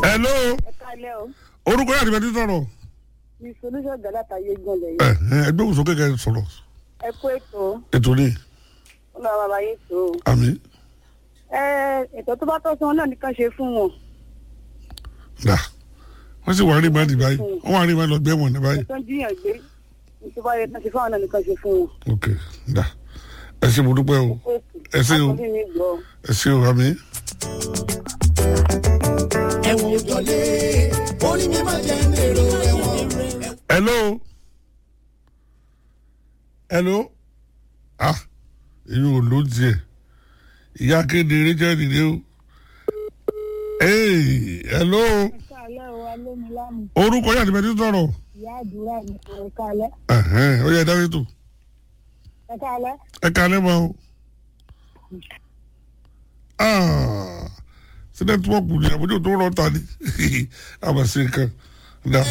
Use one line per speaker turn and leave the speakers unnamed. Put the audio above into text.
hello
ẹ kálẹ́ o
orúkọ yàrá ìbẹ̀tí sọ̀rọ̀
ní solution galata yé gan lẹ́yìn
ẹ ẹ ẹgbẹ́ òsò kékeré sọ̀rọ̀
ẹ kó ètò
ètò ní
ó lọ bàbá yé tó o
àmì
ẹ ètò tó bá tọ́ sí wọn náà nìkan ṣe fún wọn
dà wọ́n sì wà rí ìbàdí báyìí wọ́n wà rí ìbàdí lọ gbé wọn ní báyìí
ètò ń jiyàn gbé ètò bá yẹ kán ṣe fún àwọn náà nìkan ṣe fún wọn
ok dà ẹ ṣe mo dúpẹ́ o
kó ètò
Ẹ ṣé o.
àkọ́bí mi gbọ́
ẹ ṣe o àmì.
ẹ̀wọ̀n òjọ́lé orí mi máa jẹ́ èrò ẹ̀wọ̀n.
hello hello ah èyí ò ló tiẹ̀ ìyá kéde rachel nìyẹn o hey hello
kálẹ́ o alómilámù
orúkọ yàrá ìbẹ̀tí sọ̀rọ̀
ìyá àdúrà ní ẹ kálẹ́
ẹ̀hẹ́n ó yẹ dáwé tó
ẹ kálẹ́
ẹ kalẹ́ mọ́ o ah sí nẹ́tíwọ́ọ̀kù ni àbójú tó rọ̀ ta ni àmọ̀ sí nǹkan dá